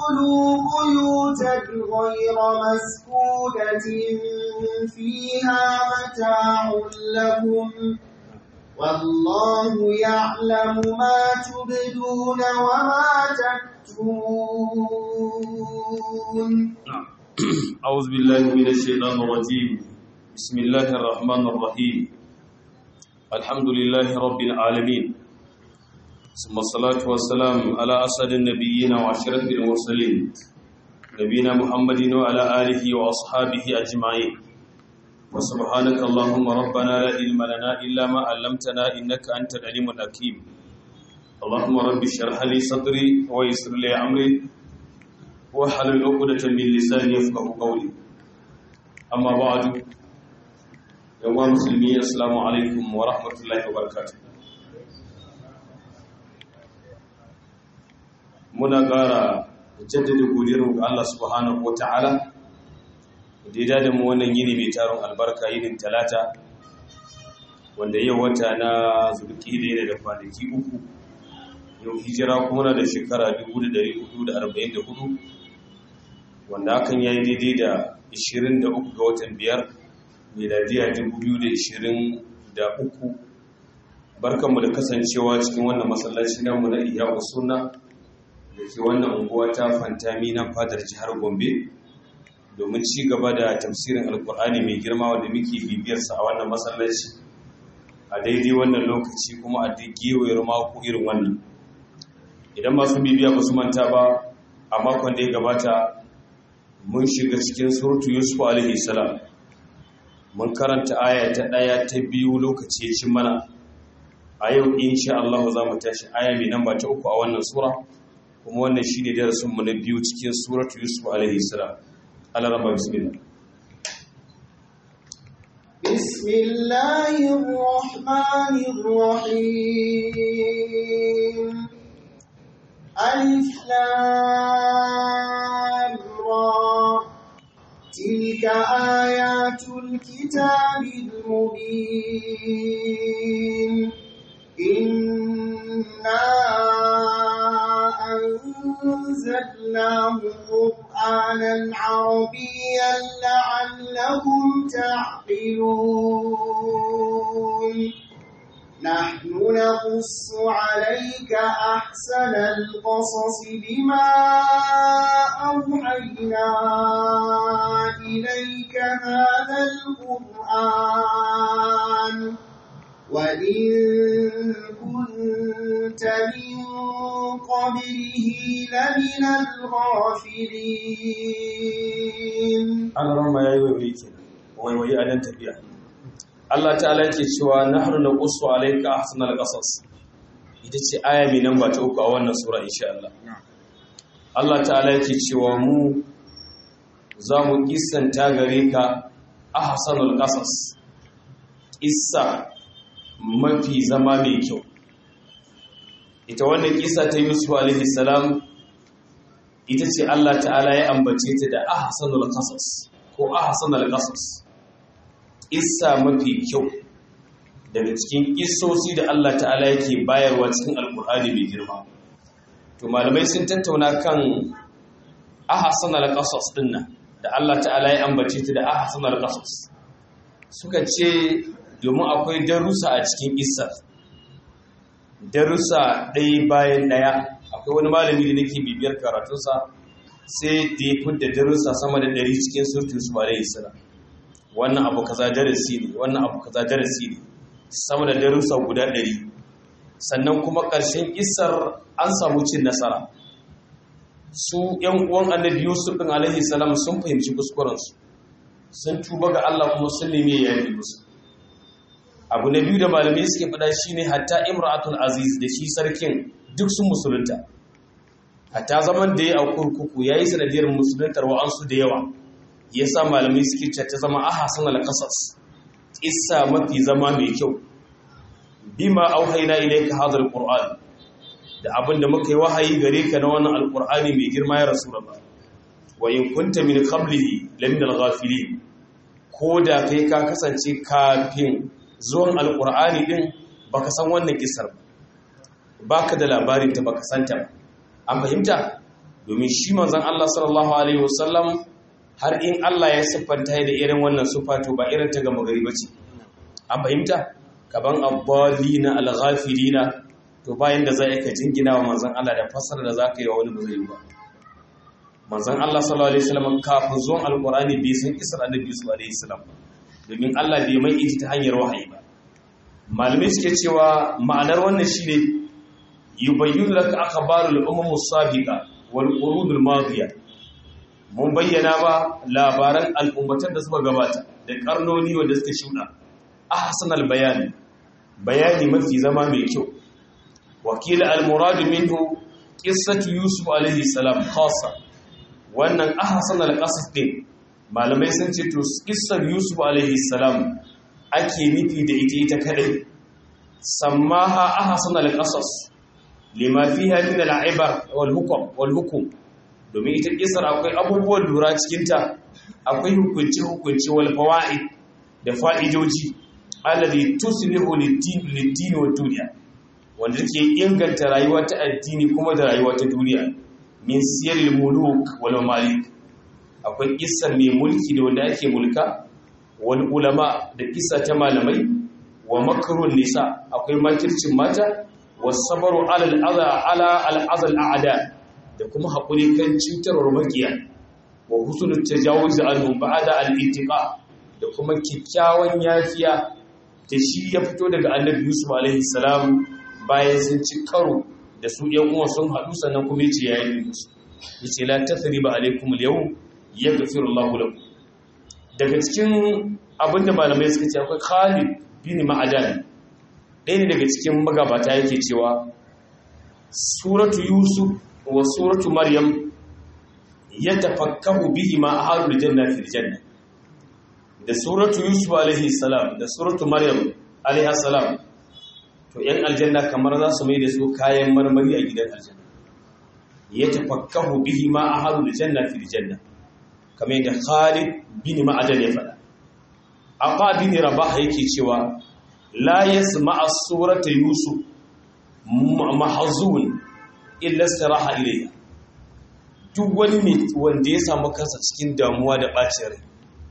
ادخلوا بيوتا غير مسكونة فيها متاع لكم والله يعلم ما تبدون وما تكتمون أعوذ بالله من الشيطان الرجيم بسم الله الرحمن الرحيم الحمد لله رب العالمين ثم الصلاة والسلام على أسد النبيين وأشرف المرسلين نبينا محمد وعلى آله وأصحابه أجمعين وسبحانك اللهم ربنا لا علم لنا إلا ما علمتنا إنك أنت العليم الحكيم اللهم رب اشرح لي صدري ويسر لي أمري واحلل عقدة من لساني يفقه قولي أما بعد يا مسلمين السلام عليكم ورحمة الله وبركاته muna ƙara jaddada godiyar ga Allah subhanahu wata'ala da ya da mu wannan yini mai taron albarka yinin talata wanda yau wata na zulki ne da kwanaki uku yau hijira kuma na da shekara 1444 wanda hakan ya yi daidai da 23 ga watan biyar miladiya 2023 barkanmu da kasancewa cikin wannan masallaci namu na iya suna da ke wannan unguwa ta fantami na fadar jihar gombe domin ci gaba da tafsirin alkur'ani mai girma wanda muke bibiyarsa a wannan masallaci a daidai wannan lokaci kuma a gewayar mako irin wannan idan masu bibiya ba su manta ba a makon da ya gabata mun shiga cikin surutu yusuf alaihi salam mun karanta aya ta ɗaya ta biyu lokaci ya cin mana a yau insha Allah za mu tashi aya mai namba ta uku a wannan sura kuma wannan shi ne darasinmu na biyu cikin suratu yusuf alaihi salam alarama bismillah بسم الله الرحمن الرحيم ألف لام را تلك آيات الكتاب المبين إنا أنزلناه قرآنا عربيا لعلهم تعقلون نحن نقص عليك أحسن القصص بما أوحينا إليك هذا القرآن وإن كنت من قبله لمن الغافلين alarama ya yi waiwai ke waiwai a dan tafiya Allah ta'ala yake cewa nahnu naqussu alayka ahsanal qasas ita ce aya mai namba ta uku a wannan sura insha Allah Allah ta'ala yake cewa mu za mu kissanta gare ka ahsanul qasas kissa mafi zama mai kyau ita wannan kisa ta yusuf alaihi salam ita ce Allah ta'ala ya ambace ta da ahsanul qasas ko ahsanul qasas kissa mafi kyau daga cikin kissosi da Allah ta'ala yake bayarwa cikin alkur'ani mai girma to malamai sun tattauna kan ahsanul qasas dinnan da Allah ta'ala ya ambace ta da ahsanul qasas suka ce domin akwai darussa a cikin isar darussa ɗaya bayan ɗaya akwai wani malami da nake bibiyar karatunsa sai da ya fi da darussa sama da ɗari cikin surtun su alaihi salam wannan abu kaza darasi ne wannan abu kaza darasi ne sama da darussa guda ɗari sannan kuma ƙarshen isar an samu cin nasara su ‘yan uwan annabi yusuf ɗin alaihi salam sun fahimci kuskurensu sun tuba ga allah kuma sun nemi ya yi musu abu na biyu da malamai suke faɗa shi ne hatta imratul aziz da shi sarkin duk sun musulunta hatta zaman da ya a kurkuku ya yi sanadiyar musuluntar wa'ansu da yawa ya sa malamai suke ta zama a hasan alƙasas ƙissa mafi zama mai kyau bima auhaina ilayka hadha alquran da abin da muka yi wahayi gare ka na wannan alqur'ani mai girma ya rasulullah wa in kunta min qablihi lamin alghafilin ko da kai ka kasance kafin zuwan alkur'ani din baka san wannan kisar ba baka da labarin ta baka santa ba an fahimta domin shi manzon Allah sallallahu alaihi wasallam har in Allah ya siffanta da irin wannan sufa to ba irin ta gama gari bace an fahimta kaban abbalina alghafilina to bayan da za ka jingina wa manzon Allah da fasara da zaka yi wa wani bazai ba manzon Allah sallallahu alaihi wasallam kafin zuwan alqur'ani bai san kisar annabi sallallahu alaihi wasallam domin Allah bai mai ita ta hanyar wahayi ba malamai suke cewa ma'anar wannan shine yubayyinu laka akhbarul umam as-sabiqa wal qurud al-madiya mun bayyana ba labaran al'ummatan da suka gabata da karnoni wanda suka shuda ahsan al-bayan bayani mafi zama mai kyau wakila al-murad minhu qissatu yusuf alaihi salam khassa wannan ahsan al-qasas din malamai sun ce to qissar yusuf alaihi salam ake nufi da ita ita kadai sammaha ahsan al-qasas lima fiha min al-ibar wal hukm wal hukm domin ita kisar akwai abubuwan lura cikin ta akwai hukunci hukunci wal fawaid da fa'idoji alladhi tuslihu lid-din lid-din wa dunya wanda take inganta rayuwa ta addini kuma da rayuwa ta duniya min siyaril muluk wal malik akwai kisar mai mulki da wanda ake mulka wal ulama da kisa ta malamai wa makarun nisa akwai makircin mata wasabaru alal adha ala al azal a'da da kuma hakuri kan cutarwar makiya wa husnul tajawuz anhum ba'da al ittiqa da kuma kikkiawan yafiya da shi ya fito daga annabi yusuf alaihi salam bayan sun ci karo da su yan uwa sun hadu sannan kuma yace yayin musu yace la tathriba alaikum al yawm yaghfiru Allahu lakum daga cikin abinda malamai suka ce akwai Khalid bin Ma'adan ɗaya ne daga cikin magabata yake cewa suratu Yusuf wa suratu Maryam yatafakkahu bihi ma ahlul janna fil janna da suratu Yusuf alaihi salam da suratu Maryam alaiha salam to yan aljanna kamar za su mai da su kayan marmari a gidan aljanna yatafakkahu bihi ma ahlul janna fil janna kamar yadda Khalid bin Ma'adan ya faɗa. Abba bin Rabah yake cewa la yasma'a surata Yusuf mahzun illa istiraha ilayha. Duk wani mai wanda ya samu kansa cikin damuwa da bacin rai.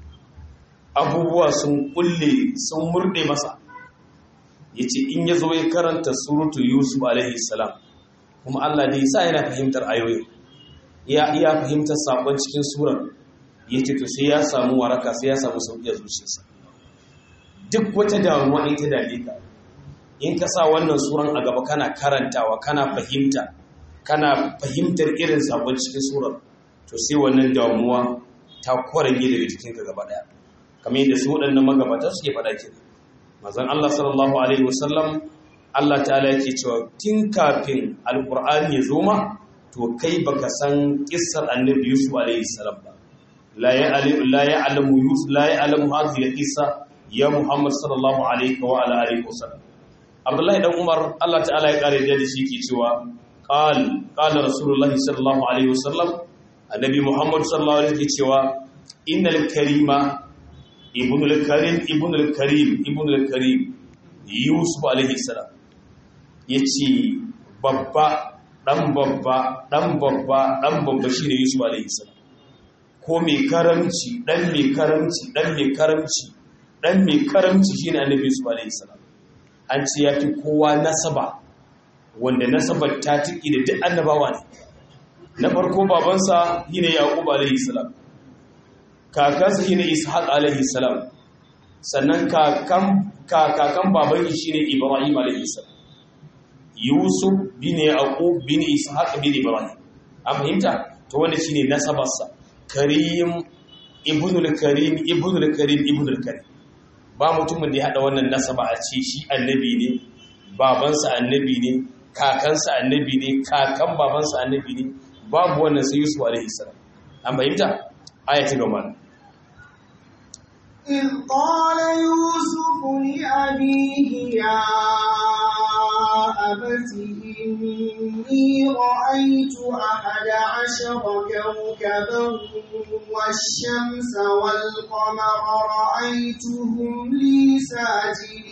Abubuwa sun kulle sun murde masa. Yace in yazo ya karanta suratu Yusuf alaihi salam kuma Allah ne yasa yana fahimtar ayoyin. Ya iya fahimtar sakon cikin surar ya ce to sai ya samu waraka sai ya samu sauƙi a zuciyarsa duk wata damuwa ita dame ka in ka sa wannan suran a gaba kana karantawa kana fahimta kana fahimtar irin sabon cikin surar to sai wannan damuwa ta kwarage daga jikinka gaba daya kamar yadda su waɗannan magabata suke faɗa ke mazan Allah sallallahu alaihi wasallam Allah ta'ala yake cewa tun kafin alqur'ani ya zo ma to kai baka san kissar annabi Yusuf alaihi salam ba لا يعلم لا يعلم يوسف لا يعلم هذه القصه يا محمد صلى الله عليه وعلى اله وسلم عبد الله بن عمر الله تعالى ya kare da shi ke cewa qal qala rasulullahi sallallahu alaihi wasallam annabi muhammad sallallahu alaihi cewa innal karima ibnul karim ibnul karim ibnul karim yusuf alaihi salam yace babba dan babba dan babba dan babba shine yusuf alaihi salam ko mai karamci dan mai karamci dan mai karamci dan mai karamci shine annabi yusuf alaihi salam an ce ya fi kowa nasaba wanda nasabar ta tiki da duk annabawa ne na farko babansa shine yaqub alaihi salam kakansa shine ishaq alaihi salam sannan kakan kakakan baban shi shine ibrahim alaihi salam yusuf bin yaqub bin ishaq bin ibrahim an fahimta to wanda shine nasabarsa karim ibnul karim ibnul karim ibnul karim ba mutumin da ya hada wannan nasaba a ce shi annabi ne babansa annabi ne kakansa annabi ne kakan babansa annabi ne babu wannan sai Yusuf alaihi salam an bayyana aya ta gaba إذ قال يوسف لأبيه يا أبت إني رأيت أحد عشر كوكبا والشمس والقمر رأيتهم لي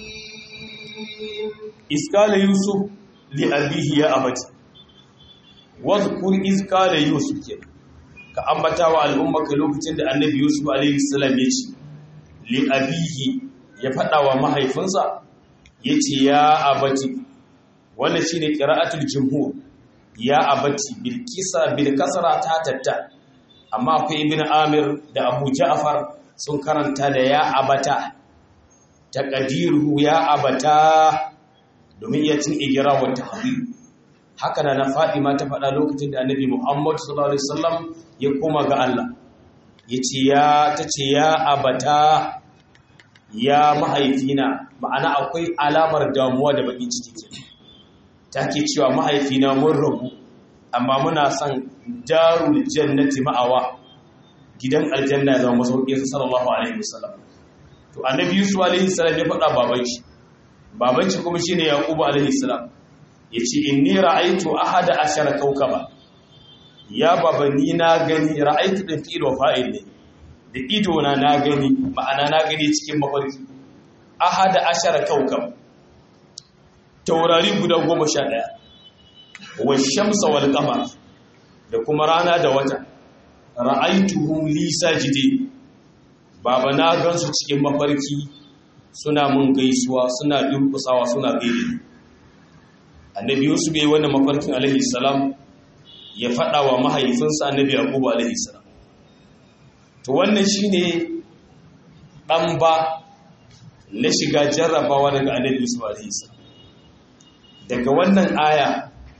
ساجدين iskala yusuf li abihi ya abati wadhkur iz qala yusuf ke ka ambata wa al'ummaka lokacin da annabi yusuf alaihi salam ya ce li abihi ya fada wa mahaifinsa yace ya abati wannan shine qira'atul jumhur ya abati bil kisa bil kasra ta tatta amma akwai ibn amir da abu ja'far sun karanta da ya abata taqdiruhu ya abata domin ya cin igira wa tahdir haka na Fadima ta faɗa lokacin da Annabi Muhammad sallallahu alaihi wasallam ya koma ga Allah yace ya tace ya abata ya mahaifina ma'ana akwai alamar damuwa da bakin ciki ke take cewa mahaifina mun rabu amma muna son darul jannati ma'awa gidan aljanna ya zama masauki sallallahu alaihi wasallam to annabi yusuf alaihi salam ya faɗa baban shi baban shi kuma shine yaqubu alaihi salam yace inni ra'aytu ahada ashara kawkaba ya baba ni na gani ra'aytu da fi'il wa fa'il ne da ido na na gani ma'ana na gani cikin mafarki ahada ashara kawkab taurari guda goma sha ɗaya wa shamsa wal qamar da kuma rana da wata ra'aituhum li sajidin baba na gansu cikin mafarki suna mun gaisuwa suna durkusawa suna gaide annabi yusuf bai wannan mafarkin alaihi salam ya faɗa wa mahaifinsa annabi yaqubu alaihi salam to wannan shine dan ba na shiga jarrabawa daga annabi yusuf alaihi salam daga wannan aya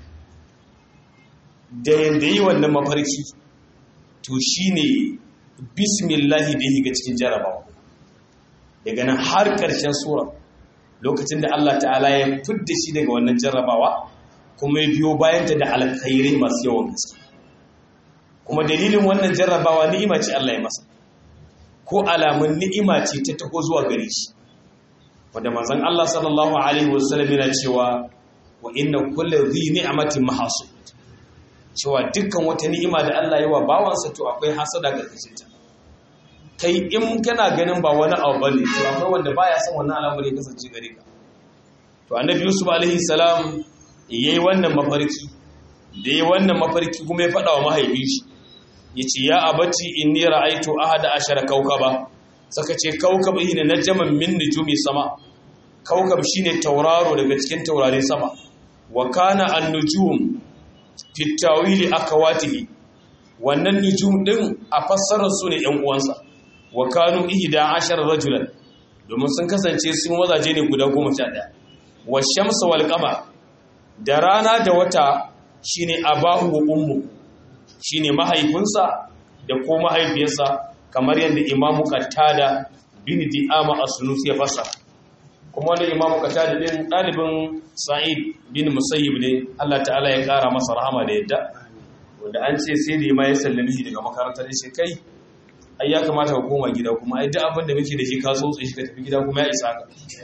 da yanda yi wannan mafarki to shine bismillahi da yi ga cikin jarrabawa daga nan har ƙarshen sura lokacin da Allah ta'ala ya fidda shi daga wannan jarrabawa kuma ya biyo bayanta da alkhairai masu yawan gaske kuma dalilin wannan jarrabawa ni'ima ce Allah ya masa ko alamun ni'ima ce ta taho zuwa gare shi wanda manzon Allah sallallahu alaihi wasallam yana cewa wa inna kulli dhi ni'matin mahasud cewa dukkan wata ni'ima da Allah ya wa bawansa to akwai hasada ga ta kai in kana ganin ba wani abu bane to akwai wanda baya son wannan al'amari ya kasance gare ka to annabi yusuf alaihi salam yayi wannan mafarki da yayi wannan mafarki kuma ya fada wa mahaifin shi yace ya abati inni ra'aytu ahada ashara kawkaba saka ce kawkab ne najman min nujumi sama kawkab shine tauraro daga cikin taurarin sama wa kana an-nujum fi tawili akawatihi wannan nujum din a fassarar su ne ƴan uwansa wa kanu ihda ashar rajulan domin sun kasance sun wazaje ne guda goma sha ɗaya wa shamsa wal qamar da rana da wata shine abahu wa ummu shine mahaifinsa da ko mahaifiyarsa kamar yadda imamu qatada bin di'ama as-sunusi ya fasa kuma wannan imamu qatada din dalibin sa'id bin musayyib ne Allah ta'ala ya kara masa rahama da yadda wanda an ce sai da ma ya sallami daga makarantar shi kai ai ya kamata ka koma gida kuma ai duk abin da muke da shi ka tsotse shi ka tafi gida kuma ya isa ka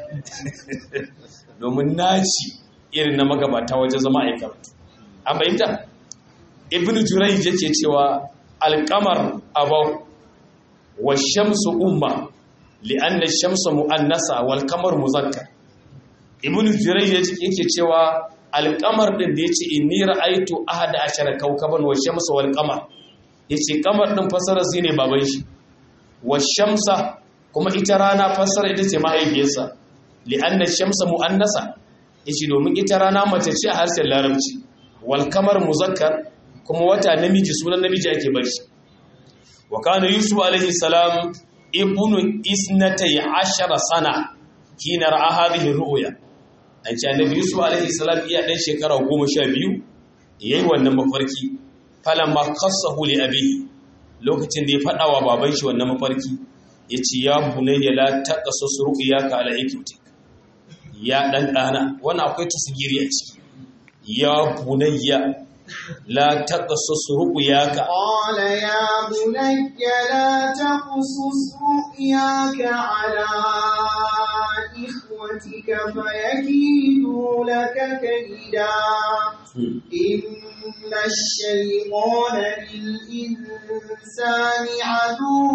domin naci irin na magabata wajen zama a karatu an bayyanta ibnu jurayj yake cewa alqamar abaw wa shamsu umma li'anna ash-shamsu mu'annasa wal qamar muzakkar ibnu jurayj yake cewa alqamar din da yace inni ra'aytu ahada ashara kawkaban wa shamsu wal qamar ya ce kamar ɗin fasarar shi ne baban shi wa shamsa kuma ita rana fasara ita ce mahaifiyarsa li'annar shamsa mu'annasa ya ce domin ita rana mace ce a harshen larabci wal kamar muzakkar kuma wata namiji sunan namiji ake bar shi wa kana yusuf alaihi salam ibnu isnatai ashara sana hina ra'a hadhihi ru'ya an ce annabi yusuf alaihi salam iya dan shekara goma sha biyu yayi wannan mafarki falamma qassahu li abihi lokacin da ya fada wa baban shi wannan mafarki yace ya bunayya la taqasus ru'yaka ala iktik ya dan dana wannan akwai tasgiri a ciki ya bunayya la taqasus ru'yaka qala ya bunayya la taqasus ru'yaka ala ikhwatika fayakidu laka kaida إن الشيطان للإنسان عدو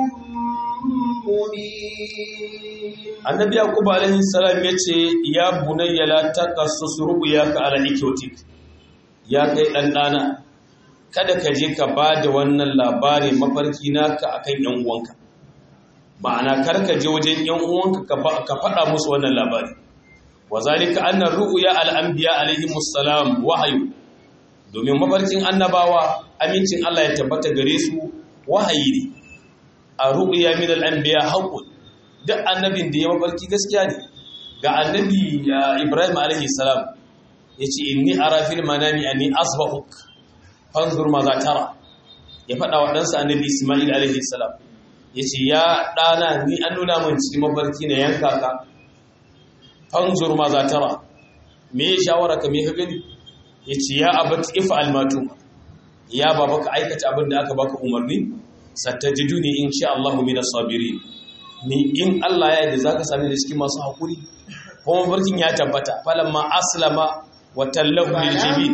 مبين annabi yaqub alaihi salam yace ya bunayya la taqassus ru'yaka ala ikyotik ya kai dan dana kada ka je ka ba da wannan labari mafarki naka akan yan uwanka ma'ana kar ka je wajen yan uwanka ka faɗa musu wannan labari wa zalika anna ru'ya al-anbiya alaihi musallam wahayu domin mafarkin annabawa amincin Allah ya tabbata gare su wahayi ne a ru'ya min al-anbiya haqqun duk annabin da ya mafarki gaskiya ne ga annabi Ibrahim alaihi salam yace inni ara fil manami anni asbahuk fanzur ma za tara ya faɗa wa ɗansa annabi Ismail alaihi salam yace ya ɗana ni an nuna min cikin mafarki na yanka ka fanzur ma za tara me ya shawara ka me ka gani yace ya abati if'al ma ya baba ka aikata abin da aka baka umarni satajiduni insha Allah min as-sabirin ni in Allah ya yarda zaka same ni cikin masu hakuri kuma mafarkin ya tabbata falamma aslama wa tallahu lil jabin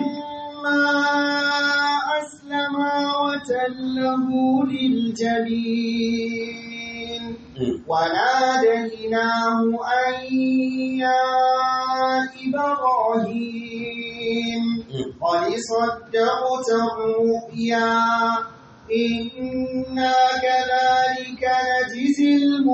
أسلما وتله للجبين وناديناه أن يا إبراهيم قد صدقت الرؤيا إنا كذلك نجزي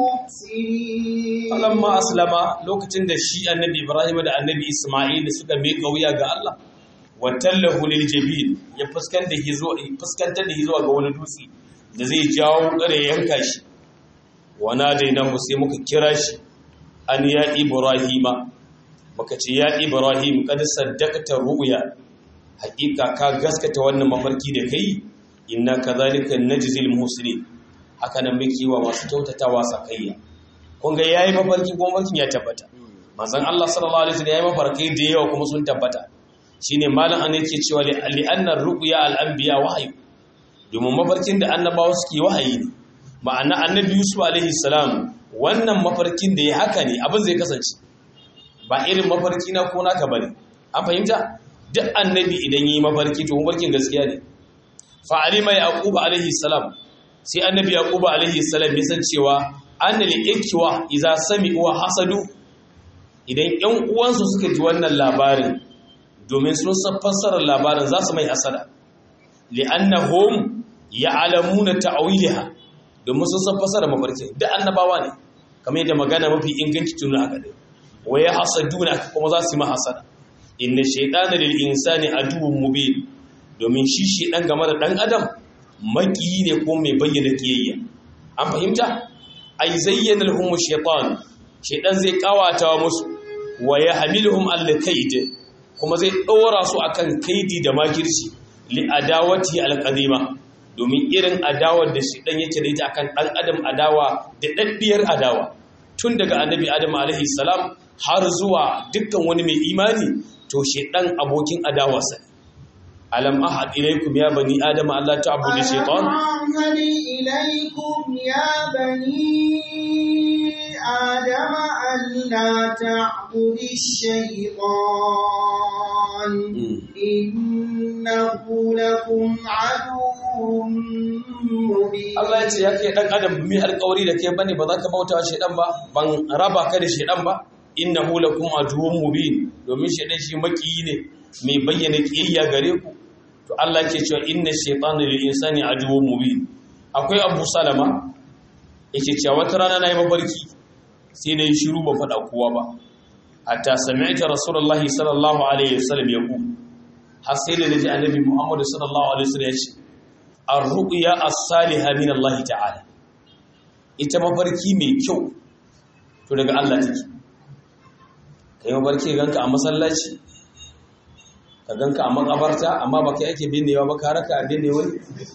المحسنين فلما أسلم لوكتين da shi annabi Ibrahim da annabi Isma'il suka miƙa wuya ga Allah watallahu lil jabil ya fuskanta shi zuwa fuskantar da shi zuwa ga wani dutse da zai jawo kare yanka shi wana daina mu sai muka kira shi an ya ibrahima muka ce ya ibrahim kad saddaqta ru'ya hakika ka gaskata wannan mafarki da kai inna kadhalika najzil muhsinin haka nan muke wa masu kyautatawa sakayya kun ga yayi mafarki kuma mafarkin ya tabbata manzon Allah sallallahu alaihi wasallam yayi mafarki da yawa kuma sun tabbata shine malam an yake cewa li annar ruqya al anbiya wahyi domin mafarkin da annabawa suke wahayi ne ma'ana annabi yusuf alaihi salam wannan mafarkin da ya haka ne abin zai kasance ba irin mafarki na ko naka bane an fahimta duk annabi idan yi mafarki to mafarkin gaskiya ne fa alima yaqub alaihi salam sai annabi yaqub alaihi salam ya san cewa annal ikwa idza sami'u hasadu idan ƴan uwansu suka ji wannan labarin domin sun san fassarar labarin za su mai hasada li'annahum ya'lamuna ta'wilaha domin sun san fassarar mafarki da annabawa ne kamar yadda magana mafi inganci tun haka dai wa ya hasaduna kuma za su yi hasada inna shaytana lil insani aduwwun mubin domin shi shi dan game da dan adam maki ne ko mai bayyana kiyayya an fahimta ay zayyana lahum shaytan shaytan zai kawata musu wa yahmiluhum al-kayd kuma zai ɗora su akan kaidi da makirci li adawati alqadima domin irin adawar da shi dan yake da ita akan dan adam adawa da daddiyar adawa tun daga annabi adam alaihi salam har zuwa dukkan wani mai imani to shi dan abokin adawa sa alam ahad ilaykum ya bani adam alla ta'budu shaytan ilaykum ya bani آدم ألا تعبد الشيطان إنه لكم عدو مبين Allah ya ce ya ke ɗan adam mi alƙawari da ke bane ba za ka bauta shaidan ba ban raba ka da shaidan ba innahu lakum aduwwun mubin domin shaidan shi makiyi ne mai bayyana kiyayya gare ku to Allah ke cewa inna shaytana lil insani aduwwun mubin akwai Abu Salama yake cewa wata rana nayi mafarki sai na yi shiru ba faɗa kowa ba hatta sami'ta rasulullahi sallallahu alaihi wasallam ya ku har sai da naji annabi muhammadu sallallahu alaihi wasallam ya ce ar-ru'ya as-salihah min Allah ta'ala ita mafarki mai kyau to daga Allah take kai mafarki ganka a masallaci ka ganka a makabarta amma baka yake binnewa ba ka raka binne wani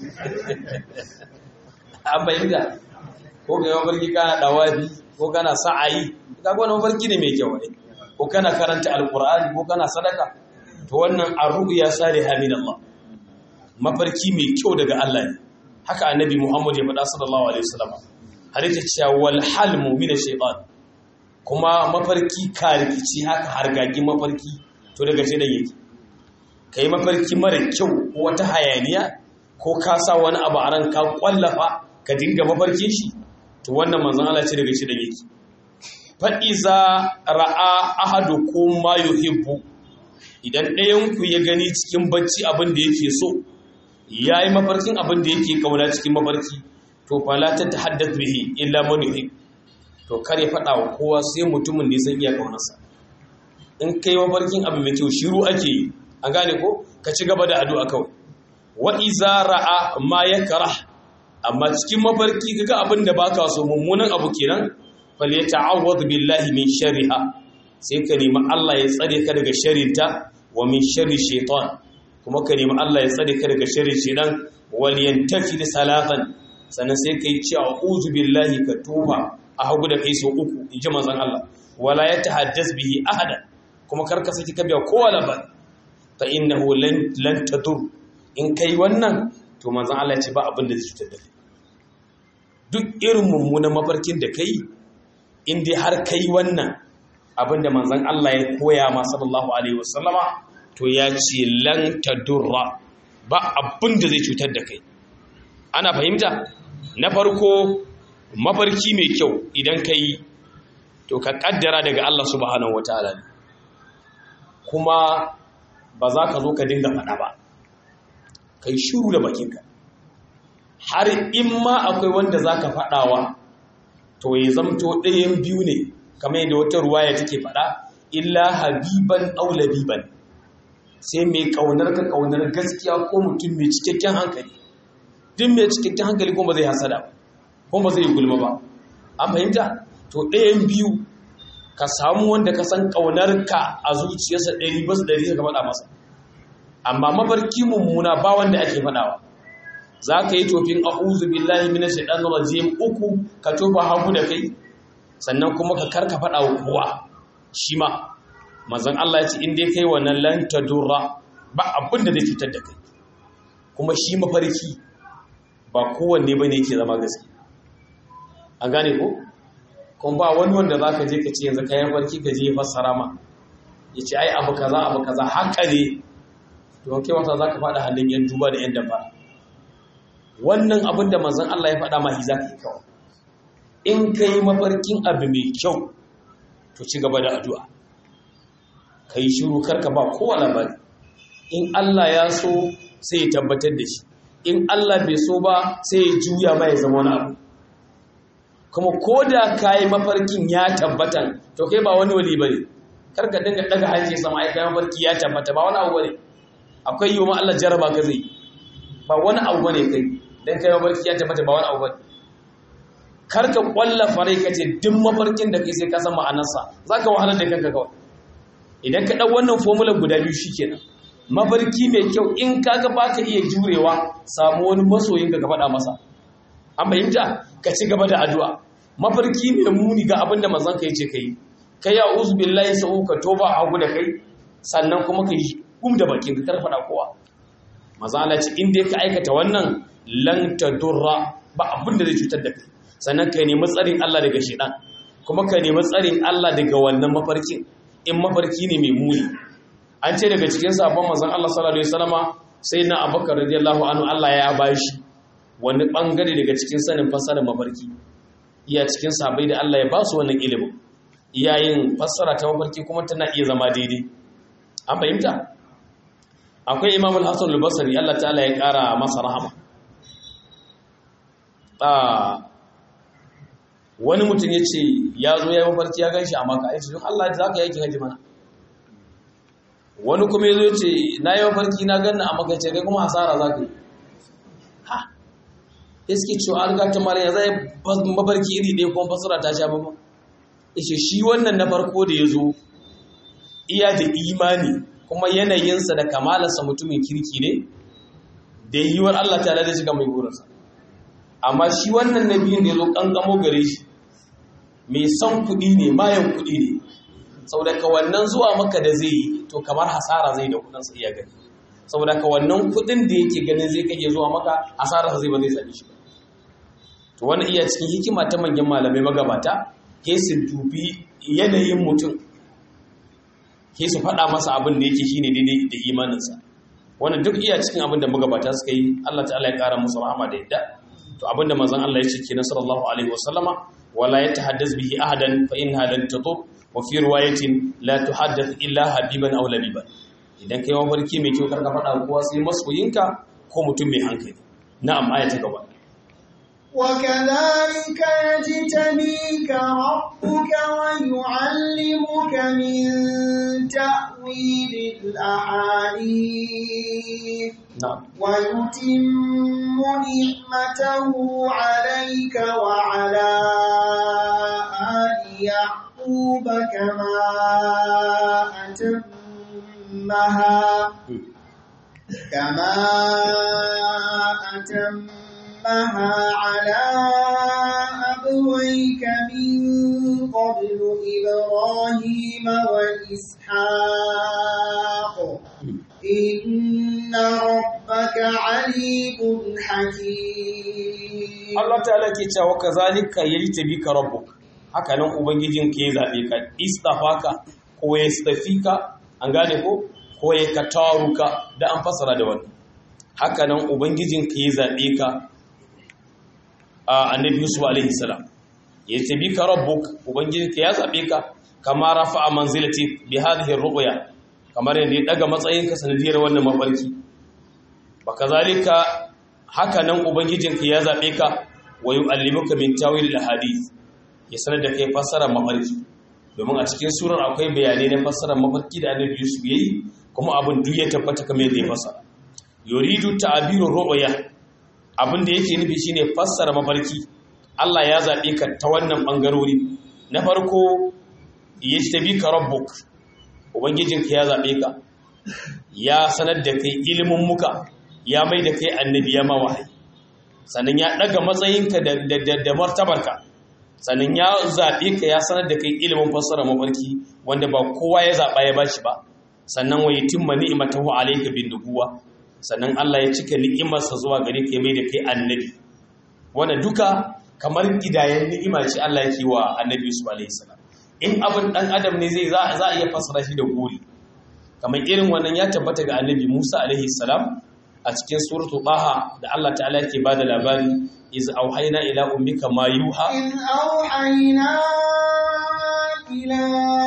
an bayyana ko ga mafarki kana dawabi ko kana sa'ayi kaga wannan mafarki ne mai kyau ne ko kana karanta alqur'ani ko kana sadaka to wannan ar-ru'ya salihah min Allah mafarki mai kyau daga Allah ne haka annabi Muhammad ya faɗa sallallahu alaihi wasallam har yake cewa wal halmu min ash-shaytan kuma mafarki karikici haka hargagi mafarki to daga shi da yake kai mafarki mara kyau ko wata hayaniya ko ka sa wani abu a ranka kwallafa ka dinga mafarkin shi to wannan manzon Allah ce daga shi da yake fa iza ra'a ahadukum ma yuhibbu idan ɗayan ku ya gani cikin bacci abin da yake so yayi mafarkin abin da yake kauna cikin mafarki to fala ta tahaddath bihi illa man yuhib to kar ya faɗa wa kowa sai mutumin da ya san iya kaunarsa in kai mafarkin abu mai kyau shiru ake yi an gane ko ka ci gaba da addu'a kawai wa iza ra'a ma yakrah amma cikin mafarki kaga abin da baka so mummunan abu kenan fal yata'awwad billahi min sharriha sai ka nemi Allah ya tsare ka daga sharrinta wa min sharri shaytan kuma ka nemi Allah ya tsare ka daga sharrin shaytan wal yantafi salatan sannan sai kai ci a'udhu billahi ka tuba a hagu da kai so uku inji manzon Allah wala yatahaddas bihi ahada kuma karka saki ka biya kowa labar fa innahu lan lan tadur in kai wannan to manzon Allah ya ce ba abin da zai cutar da kai duk irin mummunan mafarkin da kai in dai har kai wannan abin da manzon Allah ya koya ma sallallahu alaihi wasallama to ya ce lan tadurra ba abin da zai cutar da kai ana fahimta na farko mafarki mai kyau idan kai to ka kaddara daga Allah subhanahu wataala ne kuma ba za ka zo ka dinga faɗa ba ka yi shuru da bakinka har in ma akwai wanda za ka faɗawa to ya zamto ɗayan biyu ne kamar yadda wata ruwaya take faɗa illa habiban aulabiban sai mai ƙaunar ka ƙaunar gaskiya ko mutum mai cikakken hankali duk mai cikakken hankali kuma zai hasada kuma zai gulma ba an fahimta to ɗayan biyu ka samu wanda ka san ƙaunarka a zuciyarsa ɗari basu ɗari ka faɗa masa amma mafarki mummuna ba wanda ake faɗawa za ka yi tofin a'udhu billahi minash shaitanir rajim uku ka tofa hagu da kai sannan kuma ka karka faɗa wa kowa shi ma manzon Allah ya ce in dai kai wannan lan tadurra ba abin da zai cutar da kai kuma shi mafarki ba kowanne bane yake zama gaske an gane ko kuma ba wani wanda za ka je ka ce yanzu kayan farki ka je fassara ma ya ce ai abu kaza abu kaza haka ne don kai wata za ka faɗa hannun yan duba da yan dafa wannan abin da manzan Allah ya faɗa mahi za ka yi kawai in ka yi mafarkin abu mai kyau to ci gaba da addu'a ka yi shiru karka ba kowa labari in Allah ya so sai ya tabbatar da shi in Allah bai so ba sai ya juya ma ya zama wani abu kuma ko da ka yi mafarkin ya tabbatan to kai ba wani wali ba ne karka dinga daga hanci sama ai kai mafarki ya tabbata ba wani abu ne akwai yi wa Allah jaraba ka zai ba wani abu ne kai dan kai mafarki ya tabbata ba wani abu ne karka kwalla farai ka ce duk mafarkin da kai sai ka san ma'anarsa zaka wahalar da kanka kawai idan ka dau wannan formula guda biyu shikenan mafarki mai kyau in kaga baka iya jurewa samu wani masoyin ka faɗa masa an fahimta ka ci gaba da addu'a mafarki mai muni ga abinda manzon ka yace kai kai ya uzu billahi sa'u ka toba hagu da kai sannan kuma ka yi gum da bakin ka karfada kowa manzon Allah ce in dai ka aikata wannan lan tadurra ba abinda zai cutar da kai sannan ka nemi tsarin Allah daga shedan kuma ka nemi tsarin Allah daga wannan mafarkin in mafarki ne mai muni an ce daga cikin sabon manzon Allah sallallahu alaihi wasallama sai na Abubakar radiyallahu anhu Allah ya bashi wani bangare daga cikin sanin fassarar mafarki iya cikin sabai da Allah ya ba su wannan ilimin iyayin fassara ta mafarki kuma tana iya zama daidai an fahimta akwai Imam al-Hasan al-Basri Allah ta'ala ya kara masa rahama wani mutum ya ce ya zo ya yi mafarki ya gan shi a maka aiki don Allah za ka yaki haji mana wani kuma ya zo ce na yi mafarki na ganna a maka ce kai kuma hasara za ka yi ha ya suke cewa an gata mara ya zai mafarki iri ɗaya kuma fasara ta sha bama ishe shi wannan na farko da ya zo iya da imani kuma yanayinsa da kamalarsa mutumin kirki ne da yiwuwar Allah ta da shiga mai burinsa amma shi wannan na biyun da ya zo ƙanƙamo gare shi mai son kuɗi ne mayan kuɗi ne saboda ka wannan zuwa maka da zai yi to kamar hasara zai da kuɗinsa iya gani saboda ka wannan kuɗin da yake ganin zai kake zuwa maka hasara zai ba zai sami shi ba to wani iya cikin hikima ta manyan malamai magabata ke su dubi yanayin mutum ke su faɗa masa abin da yake shine daidai da imaninsa wannan duk iya cikin abin da magabata suka yi Allah ta'ala ya ƙara musu rahama da yadda to abinda manzon Allah ya ce kenan sallallahu alaihi wasallama wala yatahaddas bihi ahadan fa inha lan tadur wa fi riwayatin la tuhaddath illa habiban aw labiban idan kai mafarki mai kyau karka faɗa kowa sai masoyinka ko mutum mai hankali na'am aya ta gaba وكذلك يجتبيك ربك ويعلمك من تأويل الأحاديث na'am ويتم نعمته عليك وعلى آل يعقوب كما أتمها كما أتمها على أبويك من قبل إبراهيم وإسحاق إن ربك عليم حكيم Allah ta'ala ke cewa kazalika yajtabika rabbuk haka nan ubangijin ke zabe ka istafaka ko ya stafika an gane ko ko ya kataruka da an fasara da wannan haka nan ubangijin ke zabe ka a annabi Yusuf alaihi salam yajtabika rabbuk ubangijin ka ya zabe ka kama rafa'a manzilati bi hadhihi ruqya kamar yadda ya daga matsayin ka sanadiyar wannan mafarki bakazalika haka nan ubangijinka ya zaɓe ka wa yu'allimuka min tawil al-hadith ya sanar da kai fassara mafarki domin a cikin surar akwai bayanai na fassara mafarki da Annabi Yusuf yayi kuma abin duk ya tabbata kamar yadda ya fassara yuridu ta'biru ru'ya abin da yake nufi shine fassara mafarki Allah ya zaɓe ka ta wannan bangarori na farko yajtabika rabbuk ubangijinka ya zaɓe ka ya sanar da kai ilimin muka ya mai da kai annabi ya ma wahayi sannan ya daga matsayinka da, da, da, da martabarka sannan ya zaɓe ka ya sanar da kai ilimin fassara mafarki wanda ba kowa ya zaɓa ya bashi ba sannan wa yatimma ni'matahu alayka bin nubuwa sannan Allah ya cika ni'imarsa zuwa gare ka ya mai da kai annabi wanda duka kamar gidayen ni'ima ce Allah yake wa annabi Yusuf alayhi salam in abin dan adam ne zai za za a iya fassara shi da gori kamar irin wannan ya tabbata ga annabi Musa alaihi salam a cikin suratu Taha da Allah ta'ala yake bada labari iz auhayna ila ummika ma yuha إذ أوحينا إلى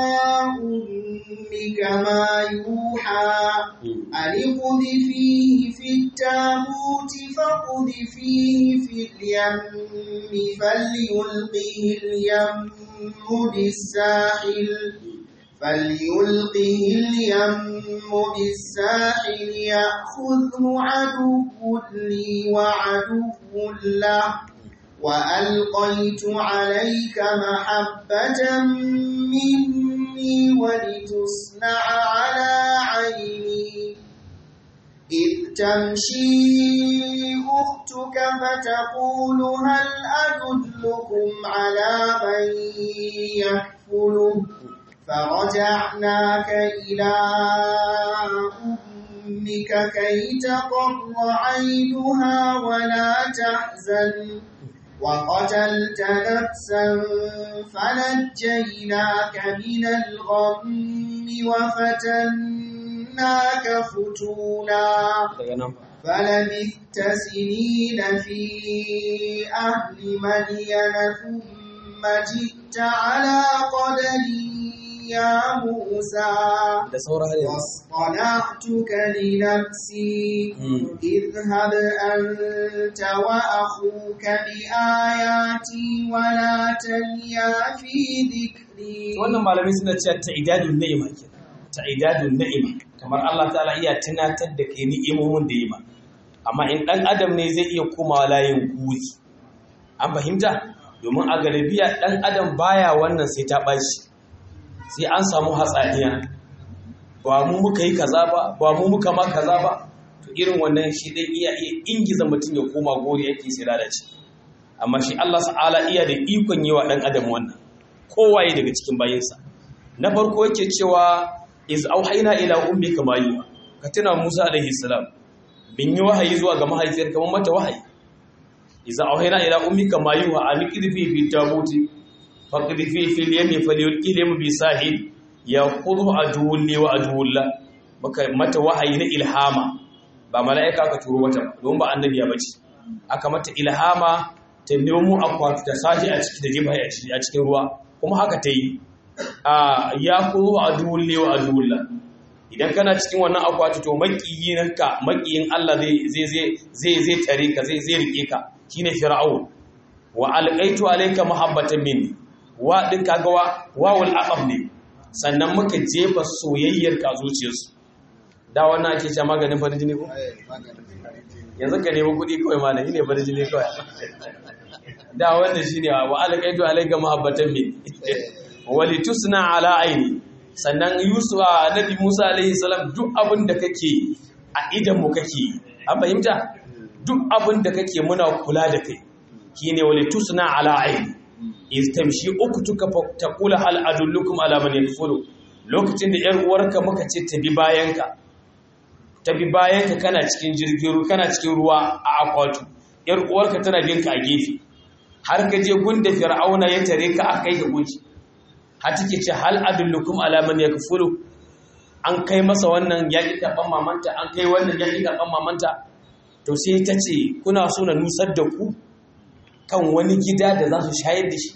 أمك ما يوحى أن اقذفيه في التابوت فاقذفيه في اليم فليلقه اليم بالساحل فليلقه اليم بالساحل يأخذه عدو لي وعدو له وألقيت عليك محبة مني ولتصنع على عيني إذ تمشي أختك فتقول هل أدلكم على من يكفله فرجعناك إلى أمك كي تقر عينها ولا تحزن وقتلت نفسا فنجيناك من الغم وفتناك فتونا فلبثت سنين في أهل مدين ثم جئت على قدري يا موسى da sauran har yanzu واصطنعتك لنفسي اذهب أنت وأخوك بآياتي ولا تنيا في ذكري wannan malamai suna cewa ta'idadun ni'ima ke ta'idadun ni'ima kamar Allah ta'ala iya tunatar da kai ni'imomin da yi ma amma in dan adam ne zai iya komawa layin guri an fahimta domin a galibiya dan adam baya wannan sai ta bashi sai an samu hatsaniya ba mu muka yi kaza ba ba mu muka ma kaza ba to irin wannan shi dai iya iya ingiza mutum ya koma gori yake sai lalace amma shi Allah ta'ala iya da ikon yi wa dan adam wannan kowaye daga cikin bayinsa na farko yake cewa iz auhayna ila ummika ma yuha ka tuna Musa alaihi salam bin yi wahayi zuwa ga mahaifiyar kamar mata wahayi iz auhayna ila ummika ma yuha an qidfi fi tabuti faqdfi fi al-yami falyulqi lam bi sahil yaqulu aduwwun li wa aduwwullah maka mata wahayi na ilhama ba mala'ika ka turo mata ba, don ba annabiya bace aka mata ilhama ta nemo akwati ta sashi a ciki da jefa a cikin ruwa kuma haka ta yi ya kuro a duwulle wa a duwulla idan kana cikin wannan akwati to makiyinka makiyin Allah zai zai zai zai tare ka zai zai rike ka shine fir'aun wa alqaitu alayka mahabbatan minni wa din kaga wa wawul aqab ne sannan muka jefa soyayyar ka zuciyarsu da wannan ake cewa maganin farin jini ko yanzu ka nemi kuɗi kawai malami ne farin jini kawai da wannan shine wa alqaitu alayka mahabbatan minni wa litusna ala aini sannan yusuf nabi musa alaihi salam duk abin da kake a idan mu kake an fahimta duk abin da kake muna kula da kai shine wali tusna ala aini iz tamshi uktuka taqula hal adullukum ala man yakfulu lokacin da yar uwarka muka ce ta bi bayanka ta bi bayanka kana cikin jirgin ruwa kana cikin ruwa a akwatu yar uwarka tana binka a gefe har ka je gunda fir'auna ya tare ka akai ga gunki har take ce hal adullukum ala man yakfulu an kai masa wannan yaki karban mamanta an kai wannan yaki karban mamanta to sai ta ce kuna so na nusar da ku kan wani gida da za su shayar da shi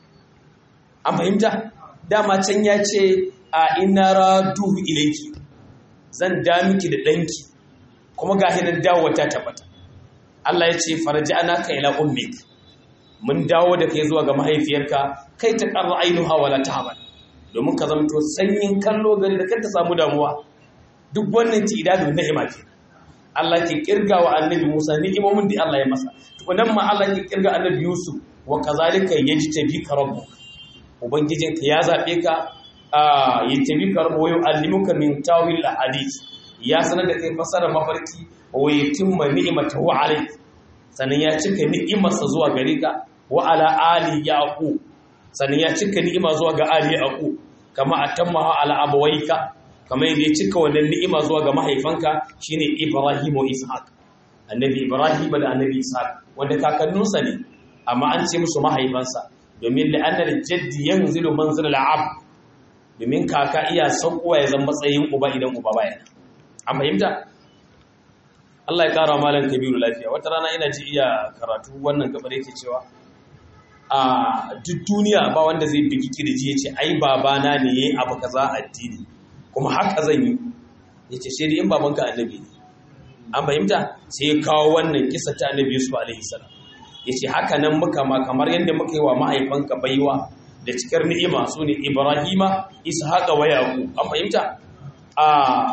an fahimta dama can ya ce a ina raduhu ilayki zan da miki da danki kuma ga hinan dawo ta tabbata Allah ya ce farji anaka ila ummik mun dawo da kai zuwa ga mahaifiyarka kai ta ƙarra ainuha wala tahmal domin ka zamto sanyin kallo gari da kanta samu damuwa duk wannan ci idadu ni'ima ke Allah ke kirga wa annabi Musa ni'imomin da Allah ya masa tukunan ma Allah ke kirga annabi Yusuf wa kazalika yajtabika rabbuk ubangijinka ya zabe ka a yajtabika rabbu wa yu'allimuka min tawil ahadith ya sanar da kai fasara mafarki wa yutimma ni'matahu alayk sannan ya cika ni'imarsa zuwa gare ka wa ala ali yaqub sannan ya cika ni'ima zuwa ga ali yaqub kama atamma ala abawaika kama yadda ya cika wannan ni'ima zuwa ga mahaifanka shine ibrahim wa ishaq annabi ibrahim da annabi ishaq wanda kakannunsa ne amma an ce musu mahaifansa domin da annal jaddi yanzilu manzil al-ab domin kaka iya saukowa ya zama matsayin uba idan uba baya an fahimta Allah ya kara malam kabiru lafiya wata rana ina ji iya karatu wannan gabar yake cewa a duk duniya ba wanda zai bigi kirji ya ce ai babana ne yayi abu kaza addini kuma haka zan yi yace sai dai in babanka annabi ne an fahimta sai ya kawo wannan kisa ta annabi Yusuf alaihi salam yace haka nan muka ma kamar yadda muka yi wa mahaifanka baiwa da cikar ni'ima sune Ibrahima Ishaqa wa Yaqub an fahimta a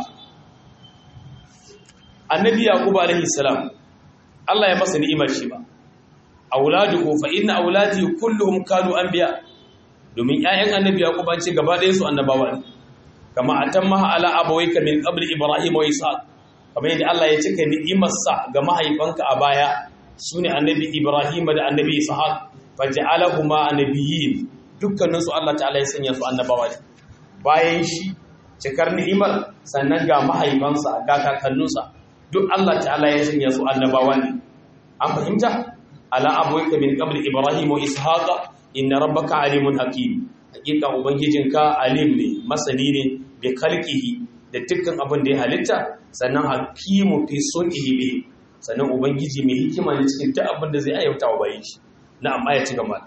annabi yaqub alaihi salam Allah ya masa ni'imar shi ba auladuhu fa inna auladi kulluhum kanu anbiya domin ƴaƴan annabi yaqub an ce gaba ɗayan su annabawa ne kama atamma ala abawayka min qabl ibrahim wa ishaq kamar yadda Allah ya cika ni'imar sa ga mahaifanka a baya sune annabi ibrahim da annabi ishaq faj'alahuma annabiyyin dukkanin su Allah ta'ala ya sanya su annabawa ne bayan shi cikar ni'imar sannan ga mahaifansa ga kakanninsa duk Allah ta'ala ya sanya su annabawa ne an fahimta ala abuwaika min qabl ibrahim wa ishaqa inna rabbaka alimun hakim hakika ubangijinka alim ne masani ne bi khalqihi da dukkan abin da ya halitta sannan hakimu fi sun'ihi bi sannan ubangiji mai hikima ne cikin duk abin da zai ayyauta wa bayin shi na'am aya ci gaba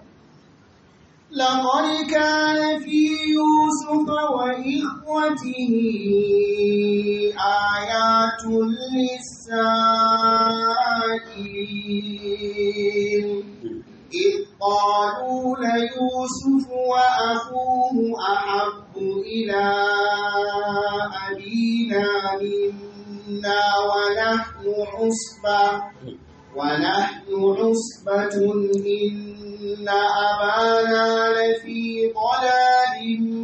لقد كان في يوسف وإخوته آيات للسائلين إذ قالوا ليوسف وأخوه أحب إلى أبينا منا ونحن عصبة ونحن عصبة إن أبانا لفي ضلال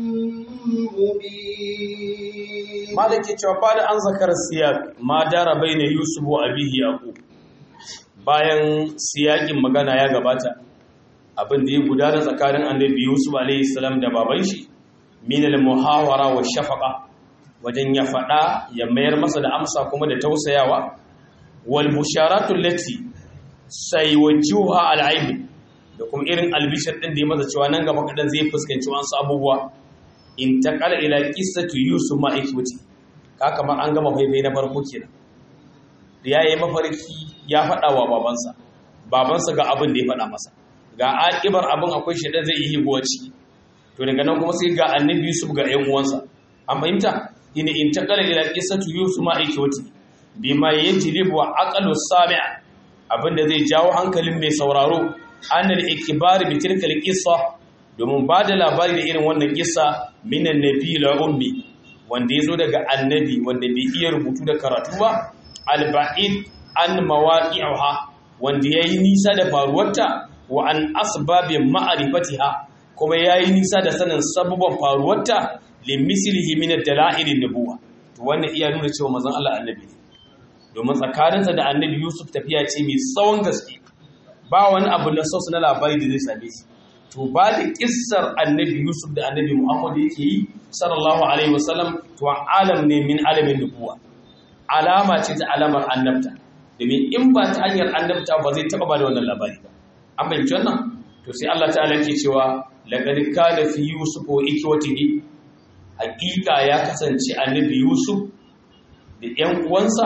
مبين malaki cewa ba da an zakar siyak ma dara bai na yusuf wa abihi yaqub bayan siyakin magana ya gabata abin da ya gudana tsakanin annabi yusuf alaihi salam da baban shi min al muhawara wa shafaqa wajen ya fada ya mayar masa da amsa kuma da tausayawa wal busharatu lati saywajuha al aib da kuma irin albishir din da ya masa cewa nan gaba kadan zai fuskanci wasu abubuwa in taqala ila qissatu yusuf ma ikwati ka kamar an gama faifai na farko kenan da yayi mafarki ya fada wa babansa babansa ga abin da ya fada masa ga akibar abin akwai shedan zai yi higowaci to daga nan kuma sai ga annabi yusuf ga ƴan uwansa an fahimta in intaqala ila qissati yusuf ma ikwati bima yajlibu aqlu sami' abinda zai jawo hankalin mai sauraro annal ikbar bi tilka alqissa domin ba da labari da irin wannan kissa minan nabi la ummi wanda yazo daga annabi wanda bai iya rubutu da karatu ba alba'id an mawaqi'uha wanda yayi nisa da faruwarta wa an asbabi ma'rifatiha kuma yayi nisa da sanin sababan faruwarta limislihi min ad-dala'il an-nubuwa to wannan iya nuna cewa manzon Allah annabi ne domin tsakaninsa da annabi Yusuf tafiya ce mai tsawon gaske ba wani abu na sosu na labari da zai same shi to ba da kissar annabi Yusuf da annabi Muhammad yake yi sallallahu alaihi wasallam to alam ne min alamin nubuwa alama ce ta alamar annabta domin in ba ta hanyar annabta ba zai taba ba da wannan labari ba an fahimci wannan to sai Allah ta'ala ke cewa laqad kana fi yusuf wa ikwatihi hakika ya kasance annabi Yusuf da ƴan uwansa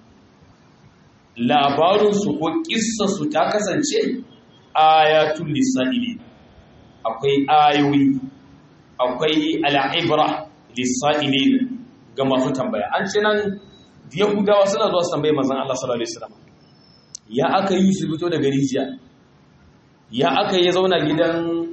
labarinsu ko ƙissarsu ta kasance ayatul lisa'ili akwai ayoyi akwai al'ibra lisa'ili ga masu tambaya an ce nan yahudawa suna zuwa su tambaye manzon Allah sallallahu alaihi wasallam ya aka yi su fito daga rijiya ya aka yi zauna gidan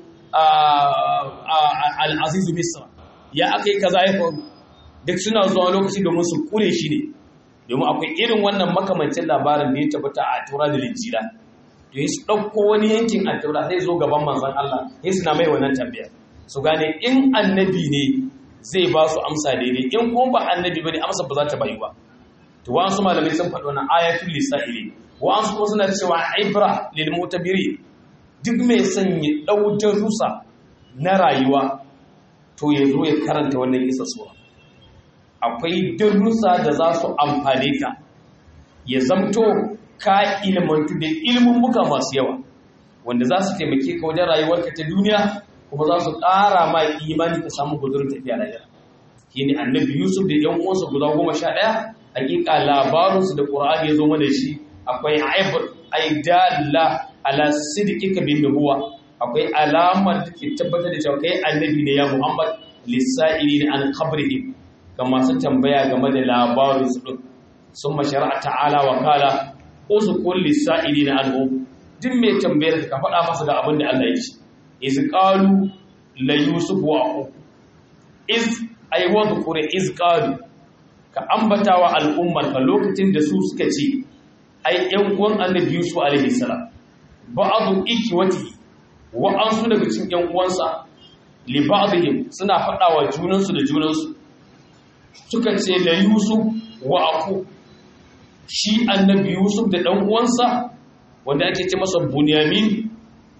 al-aziz misra ya aka yi kaza ya faru duk suna zuwa lokaci domin su kure shi ne domin akwai irin wannan makamancin labarin da ya tabbata a tura da linjila to yi su ɗauko wani yankin a tura sai zo gaban manzan Allah sai suna mai wannan tambaya su gane in annabi ne zai ba su amsa daidai in kuma ba annabi ba ne amsa ba za ta bayu ba to wa'ansu malamai sun faɗi wannan ayatul lisa'ili wa'ansu kuma suna cewa ibra lil mutabiri duk mai son ya ɗau darussa na rayuwa to ya zo ya karanta wannan isa sura akwai darussa da za su amfane ka ya zamto ka ilmantu da ilmummuka masu yawa wanda za su taimake ka wajen rayuwarka ta duniya kuma za su ƙara ma imani ka samu gudurin tafiya rayuwa shi ne annabi yusuf da yan uwansa guda goma sha ɗaya hakika labarinsu da ƙur'ani ya zo mana shi akwai aibur aidalla ala sidqika bin nubuwa akwai alamar da ke tabbatar da cewa kai annabi ne ya muhammad lissa'ili an qabrihim ga masu tambaya game da labarin su ɗin sun mashara ta'ala wa kala usu kulli sa'ili na al'um duk mai tambayar ka faɗa masa da abin da Allah ya ce iz qalu la yusuf wa aqu iz ay wa dhkura iz qalu ka ambatawa al'ummar ka lokacin da su suka ce ai ƴan uwan annabi yusuf alaihi salam ba'dhu ikwati wa ansu daga cikin ƴan uwansa li ba'dihim suna faɗawa junansu da junansu suka ce da Yusuf wa aku shi annabi Yusuf da ɗan uwansa wanda ake ce masa Bunyamin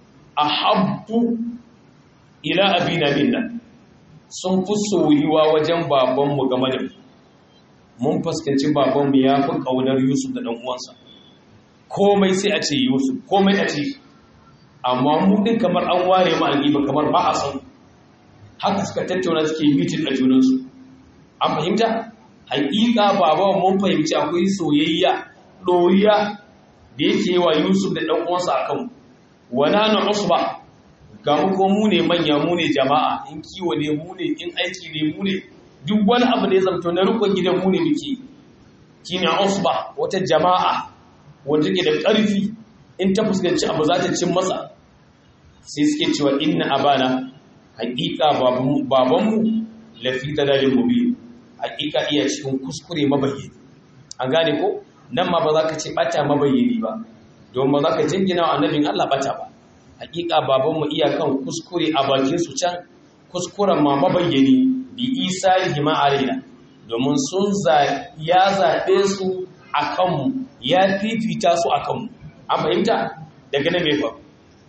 ahabbu ila abina minna sun fi soyuwa wajen babanmu game da mun fuskanci babanmu ya fi ƙaunar Yusuf da ɗan uwansa komai sai a ce Yusuf komai a ce amma mu din kamar an ware mu alƙiba kamar ba a san haka suka tattauna suke mitin a junansu an fahimta haƙiƙa baba mun fahimci akwai soyayya ɗoriya da yake wa Yusuf da ɗan uwansa akan wana na usba ga mu ko mu ne manya mu ne jama'a in kiwo ne mu ne in aiki ne mu ne duk wani abu da ya zamto na rukun gidan mu ne muke shine usba wata jama'a wanda take da ƙarfi in ta fuskanci abu za ta cin masa sai suke cewa inna abana haƙiƙa babanmu lafi dalalin mubin hakika iya cikin kuskure mabayyani an gane ko nan ma ba za ka ce bata mabayyani ba don ba za ka jingina wa annabin Allah bata ba hakika babanmu iya kan kuskure a bakin su can kuskuren ma mabayyani bi isa hima alaina domin sun ya zaɓe su a kanmu ya fifita su a kanmu an fahimta daga nan mai faru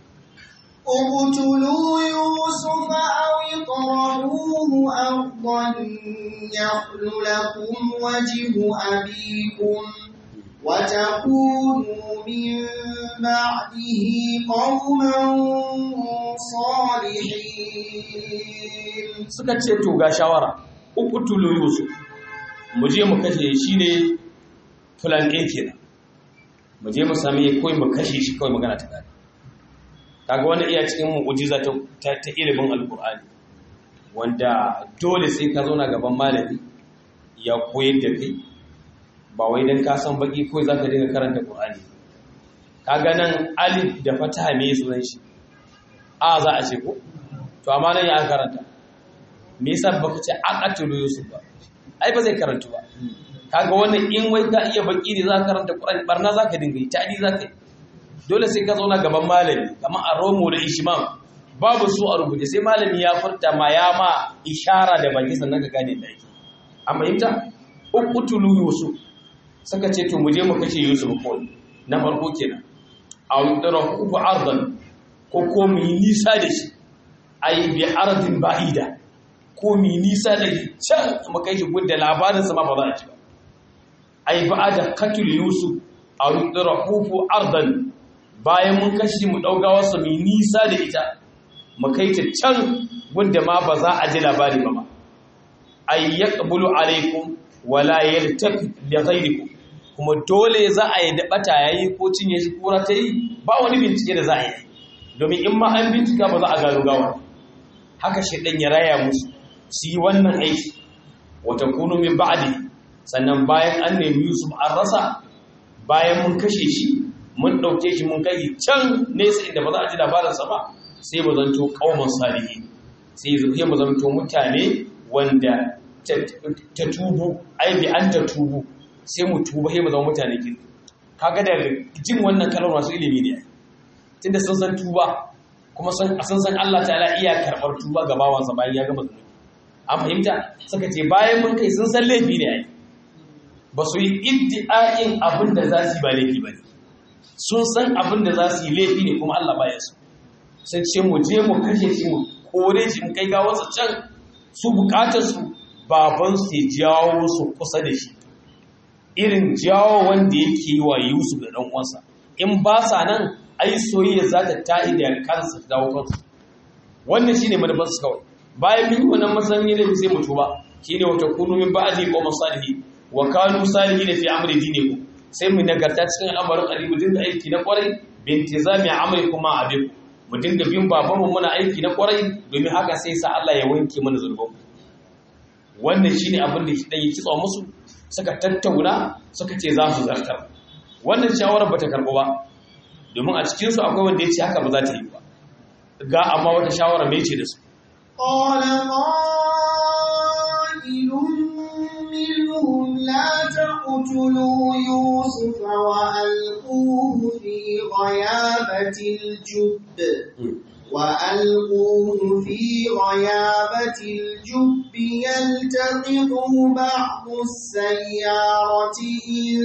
اقتلوا يوسف أو اطرحوه أرضا يخل لكم وجه أبيكم وتكونوا من بعده قوما صالحين suka ce to ga shawara uqtulu yusuf mu je mu kashe shi ne plan A kenan mu je mu sami koi mu kashe shi kawai magana ta gari kaga wani iya cikin mu'ujiza ta, ta, ta ilimin alkur'ani wanda dole sai ka zauna gaban malami ya koyar da kai ba wai dan ka san baki ko zaka dinga karanta Qur'ani kaga nan alif da fataha me sunan shi a za a ce ko to amma nan ya karanta me yasa baka ce aqatulu yusuf ba ai ba zai karanta ba kaga wannan in wai ka iya baki ne za ka karanta Qur'ani barna za ka dinga yi tadi za ka yi dole sai ka zauna gaban malami kamar a romo da ishimam babu su a rubuce sai malami ya furta ma ya ma ishara da baki sannan ka gane da yake an fahimta uqtulu yusuf suka ce to mu je mu kashe yusuf ko na farko kenan aw yudrahu bi ardan ko ko mu yi nisa da shi ai bi ardin ba'ida ko mu yi nisa da shi can mu kai shi gudda labarin sa ma ba za a ci ba ai ba'ada katul yusuf aw yudrahu bi ardan bayan mun kashi mu ɗauga wasu mai nisa da ita mu kai ta can gunda ma ba za a ji labari ba ma ay yaqbulu alaikum wala yaltafi li ghayrikum kuma dole za a yi da bata yayi ko cinye shi kura ta yi ba wani bincike da za a yi domin in ma an bincika ba za a gano gawa haka shedan ya raya musu su yi wannan aiki wata kunu min ba'di sannan bayan an nemi Yusuf an rasa bayan mun kashe shi mun ɗauke shi mun kai can nesa inda ba za a ji labarinsa ba sai mu zanto ƙauman salihi sai zuke mu zanto mutane wanda ta tubu ai bi an ta tubu sai mu tuba sai mu zama mutane kin kaga da jin wannan kalmar masu ilimi ne tunda sun san tuba kuma sun san san Allah ta'ala iya karɓar tuba ga bawansa bayan ya gama zunubi an fahimta suka ce bayan mun kai sun san laifi ne ai ba su yi iddi'a'in abin da za su yi ba laifi ba ne sun san abin da za su yi laifi ne kuma Allah baya su sun ce mu je mu kashe shi mu kore shi mu kai gawarsa can su bukatar su baban su jawo su kusa da shi irin jawo wanda yake yi wa Yusuf da dan uwansa in ba sa nan ai soyayya za ta ta'i da kansa ta dawo kansu wannan shine manufar su kawai bayan mun yi wannan masanin ne sai mu tuba shine wata kunu min ba'di qawm salihin wa kanu salihin fi amri dinikum sai mu nagarta cikin al'amarin ali mu dinga aiki na kwarai bintizami amri kuma abin mu dinga bin babanmu muna aiki na kwarai domin haka sai sa Allah ya wanke mana zurban wannan shine abin da dan yi kitsa musu suka tattauna suka ce za su zartar wannan shawarar bata karbu ba domin a cikin su akwai wanda ya ce haka ba za ta yi ba ga amma wata shawara mai ce da su قال قائل منهم لا تقتلوا يوسف وألقوه في غيابة الجب وألقوه في غيابة الجب يلتقطه بعض السيارة إن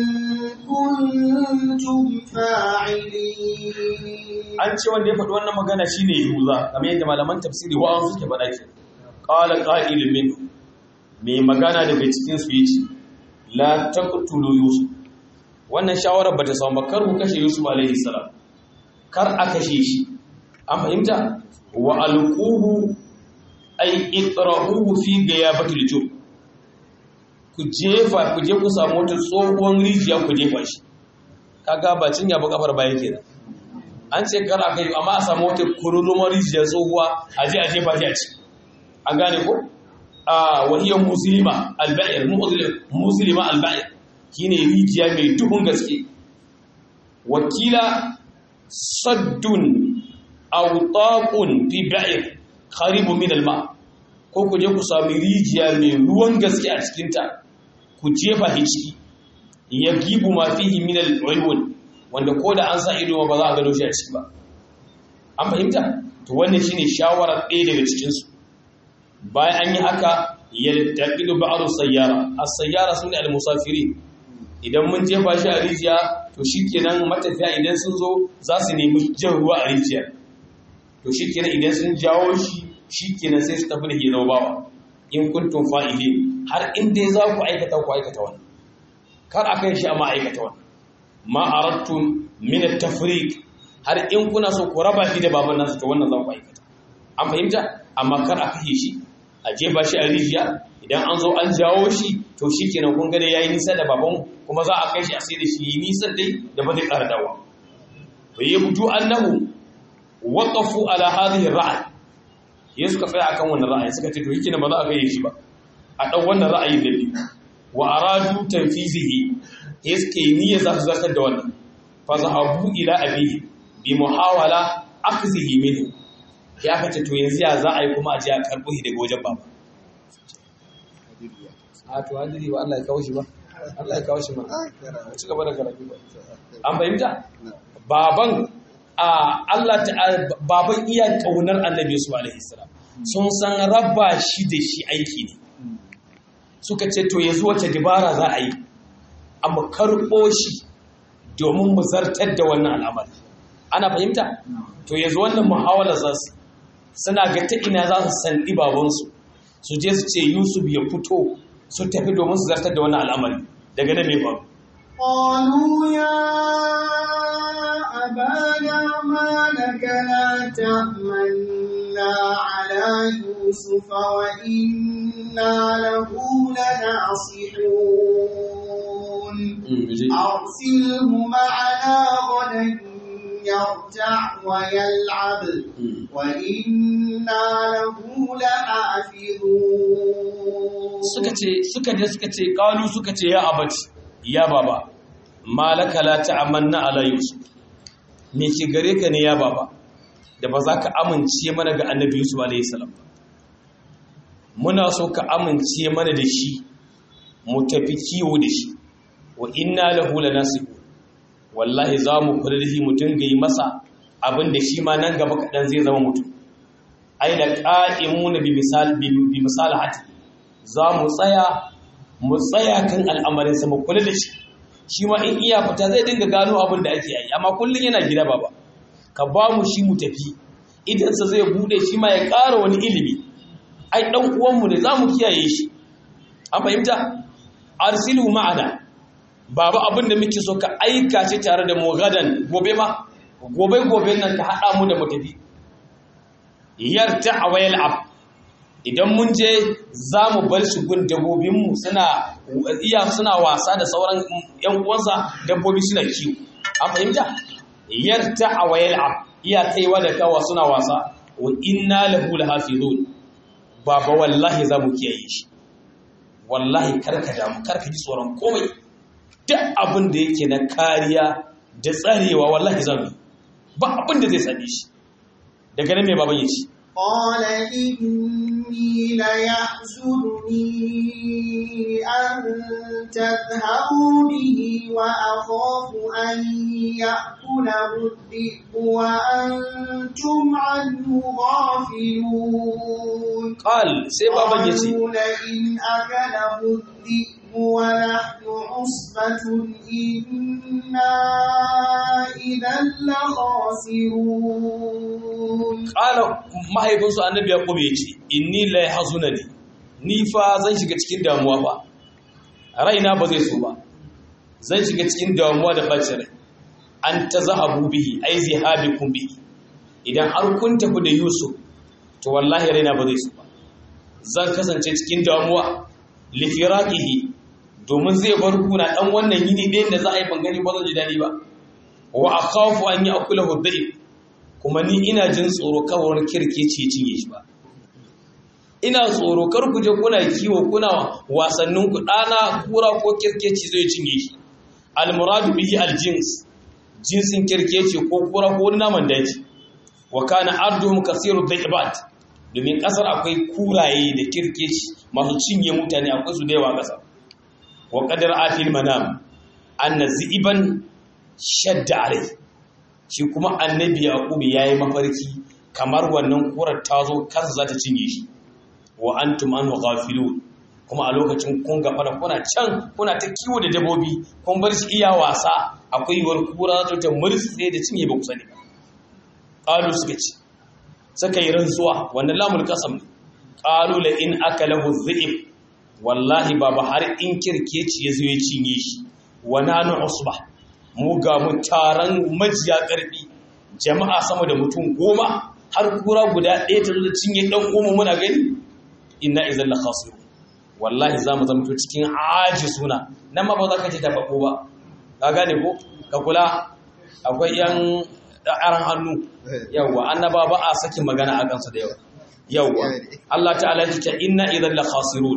كنتم فاعلين an ce wanda ya faɗi wannan magana shine Yahuza kamar yadda malaman tafsiri wa'an suke faɗa ke qala qa'ilun min mai magana daga cikin su yace la taqtulu yusuf wannan shawara bata samu ba kar ku kashe yusuf alaihi salam kar a kashe shi an fahimta wa alquhu ay itrahuhu fi gayabatil jub ku jefa ku je ku samu wata tsohuwar rijiya ku jefa shi kaga ba cinya ba kafar baya kenan an ce kar aka yi amma a samu wata kururumar rijiyar tsohuwa a je a jefa shi a ci an gane ko a wahiyar musulma alba'ir musulma alba'ir shine rijiya mai duhun gaske wakila saddun autaqun fi ba'ir qaribu min alma ko ku je ku sami rijiya mai ruwan gaske a cikinta ku jefa shi ciki yagibu ma fihi min al-uyun wanda ko da an sa ido ba za a gano shi a ciki ba an fahimta to wannan shine shawarar ɗaya daga cikin su bayan an yi haka yaltaqidu ba'd sayyara as-sayyara sune al-musafiri idan mun jefa shi a rijiya to shikenan matafiya idan sun zo za su nemi jan ruwa a rijiyar to shikenan idan sun jawo shi shikenan sai su tafi da ke bawa in kuntum fa'ilin har in dai za ku aikata ku aikata wannan kar a kai shi amma aikata wannan ma aradtum min at-tafriq har in kuna so ku raba shi da baban nasu to wannan zan ku aikata an fahimta amma kar a kashe shi a jefa shi a rijiya idan an zo an jawo shi to shikenan kun ga dai yayi nisa da baban kuma za a kai shi a sai da shi yi nisan dai da ba zai ƙara dawo to yabdu annahu waqafu ala hadhihi ar-ra'y ya suka tsaya akan wannan ra'ayi suka ce to yake ba za a gaye shi ba a dan wannan ra'ayi da biyu wa aradu tanfizihi iske niyya za su zartar da wannan fa zahabu ila abihi bi muhawala akzihi minhu ya kace to yanzu ya za a yi kuma a ji a karbo shi daga wajen baba a to hadiri ba Allah ya kawo shi ba Allah ya kawo shi ma ci gaba da karatu ba an fahimta baban a Allah ta baban iya kaunar annabi su alaihi salam sun san rabba shi da shi aiki ne suka ce to yanzu wace dabara za a yi amma karɓo shi domin mu zartar da wannan al'amari ana fahimta to yanzu wannan muhawala za su suna ga ta ina za su sandi babansu su je su ce yusuf ya fito su tafi domin su zartar da wannan al'amari daga nan mai faru قالوا يا أبانا ما لك لا تأمنا على يوسف وإنا له لناصحون أرسله معنا غدا يرتع ويلعب وإنا له لحافظون suka ce suka je suka ce kalu suka ce ya abaci ya baba malaka la ta'amanna ala yusuf me ke gare ka ne ya baba da ba za ka amince mana ga annabi yusuf alayhi salam muna so ka amince mana da shi mu tafi kiwo da shi wa inna lahu lanasibu wallahi za mu kula da shi mu dinga yi masa abin da shi ma nan gaba kaɗan zai zama mutum ai da qa'imuna bi misal bi misalahati za mu tsaya mu tsaya kan al'amarinsa mu kula da shi shi ma in iya fita zai dinga gano abin da ake yi amma kullum yana gida baba ka ba mu shi mu tafi idansa zai bude shi ma ya ƙara wani ilimi ai ɗan uwanmu ne za mu kiyaye shi an fahimta arsilu ma'ana baba abin da muke so ka aika shi tare da mu gadan gobe ma gobe gobe nan ka haɗa mu da mu tafi yarta a wayal ab idan mun je za mu bar shi gun dabbobinmu suna iya suna wasa da sauran yan uwansa dabbobi suna kiwo an fahimta yarta a wayal ab iya kaiwa da kawa suna wasa wa inna lahu lahafizun baba wallahi za mu kiyaye shi wallahi karka damu karka ji tsoron komai duk abin da yake na kariya da tsarewa wallahi za mu ba abin da zai same shi daga nan mai baban ya ce قال إني ليحزنني أن تذهبوا به وأخاف أن يأكله الذئب وأنتم عنه غافلون قال سي بابا يتي قالوا لئن أكله الذئب ونحن عصبة إنا إذا لخاسرون ƙala mahaifinsu annabi ya ya ce inni la yahzunani ni fa zan shiga cikin damuwa fa raina ba zai so ba zan shiga cikin damuwa da bacin rai an tazahabu bihi ai zihabikum bihi idan har kun tafi da Yusuf to wallahi raina ba zai so ba zan kasance cikin damuwa li firaqihi domin zai bar kuna dan wannan yini ɗayan da za a yi bangare ba zan ji dadi ba wa akhafu an ya'kulahu dhib kuma ni ina jin tsoro kawar kirkeci cinye shi ba ina tsoro kar ku je kuna kiwo kuna wasannin ku dana kura ko kirkeci zai cinye shi almuradu bihi aljins jinsin kirkeci ko kura ko naman daji wa kana arduhum kasiru dhaibat domin kasar akwai kuraye da kirkeci masu cinye mutane akwai su da yawa kasar wa qadar afil manam anna ziban shadda alai shi kuma annabi yaqub yayi mafarki kamar wannan kurar ta zo kansa za ta cinye shi wa antum anhu ghafilun kuma a lokacin kun ga fara kuna can kuna ta kiwo da dabobi kun bar shi iya wasa akwai yiwuwar kura za ta murtse da cinye ba ku sani qalu suka ce suka yi rantsuwa wannan lamul qasam qalu la in akalahu dhi'b wallahi baba har in kirkeci ya zo ya cinye shi wa nanu usbah mu ga mu taron majiya ƙarfi jama'a sama da mutum goma har kura guda ɗaya ta da cinye ɗan goma muna gani inna izan la khasiru wallahi za mu zama to cikin aji suna nan ma ba za ka ce taɓaɓo ba ka gane ko ka kula akwai yan aran hannu yawwa annaba ba a sakin magana a kansu da yawa yawwa Allah ta'ala ya ce inna idan la khasirun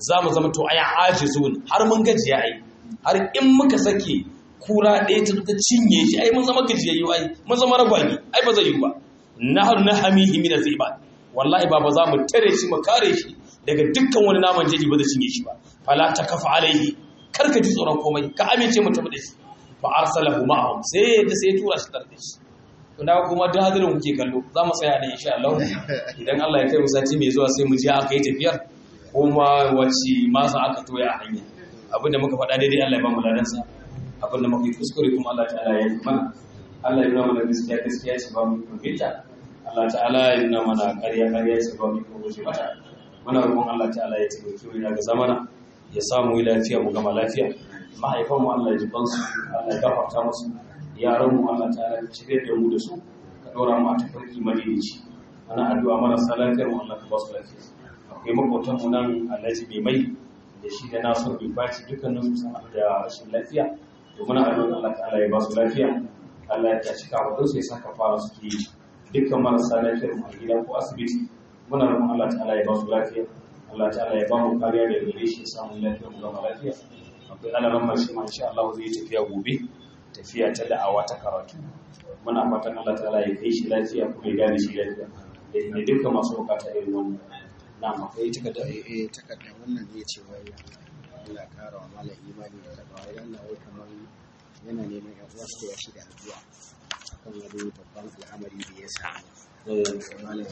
za mu zama to aya ajizun har mun gajiya ai har in muka sake kura ɗaya ta ta cinye shi ai mun zama gajiyayyu ai mun zama ragwani ai ba zai yi ba nahnu nahmihi min aziba wallahi ba ba za mu tare shi mu kare shi daga dukkan wani naman jeji ba zai cinye shi ba fala takafa alaihi kar ka ji tsoron komai ka amince mu tafi da shi fa arsalahu ma'ahum sai da sai tura shi tare da shi to da kuma da hadirin kuke kallo za mu tsaya ne insha Allah idan Allah ya kai mu sati mai zuwa sai mu je aka yi tafiyar kuma wacce masa aka toya a hanya abinda muka faɗa daidai Allah ya ba mu ladansa abinda muka yi kuskure kuma Allah ta'ala ya yi mana Allah ya nuna mana gaskiya gaskiya ce ba mu kumbita Allah ta'ala ya nuna mana ƙarya ƙarya ce ba mu kumbuje mata muna roƙon Allah ta'ala ya taimake mu daga zamana ya samu yi lafiya mu gama lafiya mahaifan mu Allah ya ji bansu Allah ya gafarta musu yaran mu Allah ta'ala ya cire da mu da su ka ɗora mu a tafarki madaidaici ana addu'a marasa lafiyar mu Allah ka ba su lafiya akwai makwatan mu nan Alhaji mai mai da shi da Nasir bin Baci dukkanin su sun da rashin lafiya to muna addu'a Allah ta'ala ya ba su lafiya Allah ya tashi kawo su ya saka fara suke yi dukkan marasa lafiyar mu a gida ko asibiti muna roƙon Allah ta'ala ya ba su lafiya Allah ta'ala ya ba mu kariya da gare shi samun lafiya mu gama lafiya akwai alaran mashi ma insha Allah zai tafiya gobe tafiya ta da'awa ta karatu muna fatan Allah ta'ala ya kai shi lafiya kuma ya gane shi lafiya da ne dukkan masu bukata irin wannan na akwai takarda eh takarda wannan zai ce wai Allah kara wa malam imani da takawa idan na wai kamar yana neman yan uwa su ya shi da addu'a akan wani babban al'amari da ya samu malam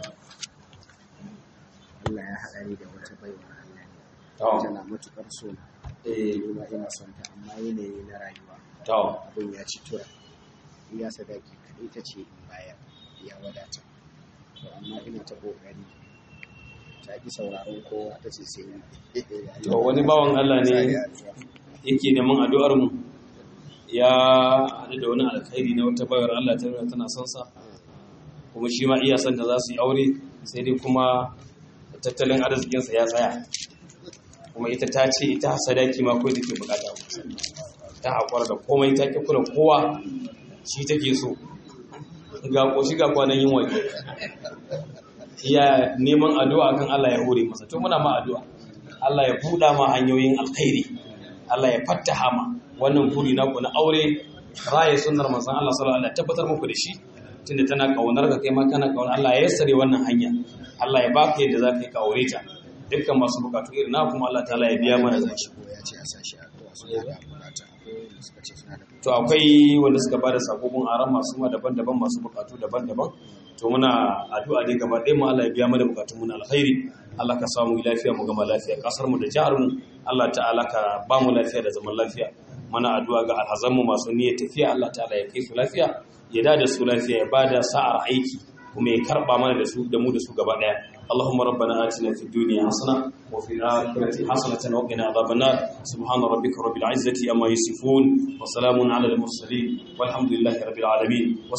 Allah ya haɗa ni da wata baiwa Allah ne tana matukar so na eh ni ma ina son ta amma yanayi na rayuwa to abin ya ci tura iya sadaki kaɗai ta ce in bayar ya wadata to amma ina ta ƙoƙari ta ki sauraron kowa ta ce sai ni to wani bawan Allah ne yake neman addu'ar mu ya haɗu da wani alkhairi na wata bayar Allah ta nuna tana son sa kuma shi ma iya son da za su yi aure sai dai kuma tattalin arzikinsa ya tsaya kuma ita ta ce ita sadaki ma kawai take bukata ta haƙwar da komai ta ke kula kowa shi take so ga ƙoshi ga kwanan yin waje iya neman addu'a kan Allah ya hore masa to muna ma addu'a Allah ya buɗa ma hanyoyin alkhairi Allah ya fattaha ma wannan buri naku na aure raye sunnar manzon Allah sallallahu alaihi wasallam tabbatar muku da shi tunda tana kaunar ka kai ma kana kaunar Allah ya yassare wannan hanya Allah ya baka yadda zaka yi ka aure ta dukkan masu bukatu irin na kuma Allah ta'ala ya biya mana da shi ko ya ce a sashi a kowa suna da bukata akwai wanda suka ce suna da to akwai wanda suka bada sakokun aran masu ma daban-daban masu bukatu daban-daban to muna addu'a ne gaba ɗaya mu Allah ya biya mana bukatun mu na alkhairi Allah ka samu lafiya mu gama lafiya kasar mu da jihar mu Allah ta'ala ka ba mu lafiya da zaman lafiya mana addu'a ga alhazan mu masu niyyar tafiya Allah ta'ala ya kai su lafiya ya da su lafiya ya bada sa'ar aiki kuma ya karba mana da su da mu da su gaba daya اللهم ربنا آتنا في الدنيا حسنة وفي الآخرة حسنة وقنا عذاب النار سبحان ربك رب العزة أما يصفون وسلام على المرسلين والحمد لله رب العالمين